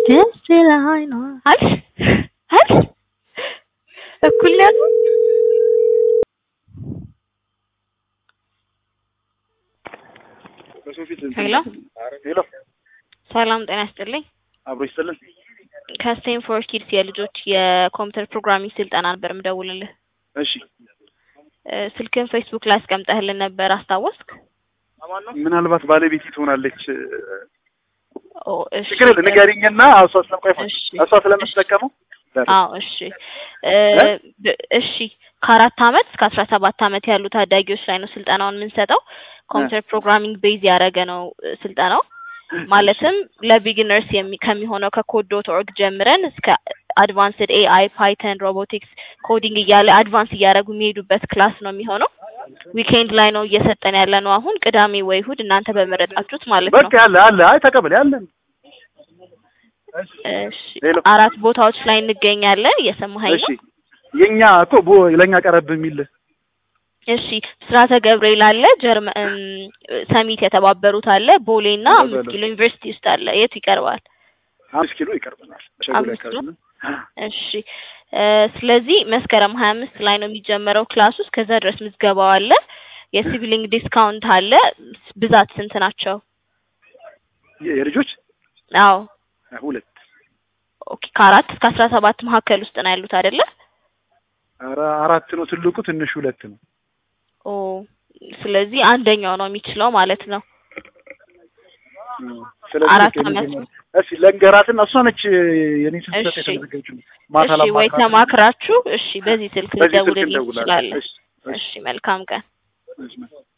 ደስ ይለኝ ነው አልሽ አልሽ እኩል ነው ያልኩት? ሄሎ ሄሎ ሰላም ጤና ይስጥልኝ። አብሮ ይስጥልን። ከስቴንፎርድ ኪድስ የልጆች የኮምፒውተር ፕሮግራሚንግ ስልጠና ነበር የምደውልልህ። እሺ እ ስልክን ፌስቡክ ላይ አስቀምጠህልን ነበር አስታወስክ? ምናልባት ባለቤቴ ትሆናለች። ኦ እሺ ችግር የለም ንገሪኝና እሷ ስለምቆይ እሺ እሷ ስለምትጠቀመው አዎ እሺ እ ብ- እሺ ከአራት አመት እስከ አስራ ሰባት አመት ያሉ ታዳጊዎች ላይ ነው ስልጠናውን የምንሰጠው። ኮምፒውተር ፕሮግራሚንግ ቤዝ ያደረገ ነው እ ስልጠናው ማለትም ለቢጊነርስ የሚ ከሚሆነው ከኮድ ዶት ኦርግ ጀምረን እስከ አድቫንስድ ኤአይ፣ ፓይተን፣ ሮቦቲክስ፣ ኮዲንግ እያለ አድቫንስ እያደረጉ የሚሄዱበት ክላስ ነው የሚሆነው። ዊኬንድ ላይ ነው እየሰጠን ያለ ነው አሁን ቅዳሜ ወይ እሁድ እናንተ በመረጣችሁት ማለት ነው። በቃ ያለ አለ አይ ተቀበል ያለን እሺ ሌሎ አራት ቦታዎች ላይ እንገኛለን። እየሰማኸኝ እሺ ነው? የኛ እኮ ቦ ለኛ ቀረብ የሚል እሺ ብስራተ ገብርኤል አለ፣ ጀርመን ሰሚት የተባበሩት አለ፣ ቦሌ እና አምስት ኪሎ ዩኒቨርሲቲ ውስጥ አለ። የቱ ይቀርባል? አምስት ኪሎ ይቀርበናል። ሸጎሌ አምስት ኪሎ? አካባቢ ነው። እሺ እ ስለዚህ መስከረም ሀያ አምስት ላይ ነው የሚጀመረው ክላሱ። እስከዛ ድረስ ምዝገባው አለ። የሲቪሊንግ ዲስካውንት አለ። ብዛት ስንት ናቸው? የ- የልጆች አዎ ሁለት ኦኬ ከአራት እስከ አስራ ሰባት መካከል ውስጥ ነው ያሉት አይደለ? ኧረ አራት ነው ትልቁ፣ ትንሹ ሁለት ነው። ኦ ስለዚህ አንደኛው ነው የሚችለው ማለት ነው። ስለዚህ አራት በቃ አመት የመጀመሪያ- እስኪ ለንገራትና እሷ ነች የኔ ስልክ እሺ። የተዘጋጀችው ማታ እሺ ወይ ላማክራት። ተማክራችሁ እሺ በዚህ ስልክ በዚህ ስልክ ልደውልልህ እንደውላለን። ትችላለህ። እሺ፣ እሺ፣ እሺ መልካም ቀን። እሺ።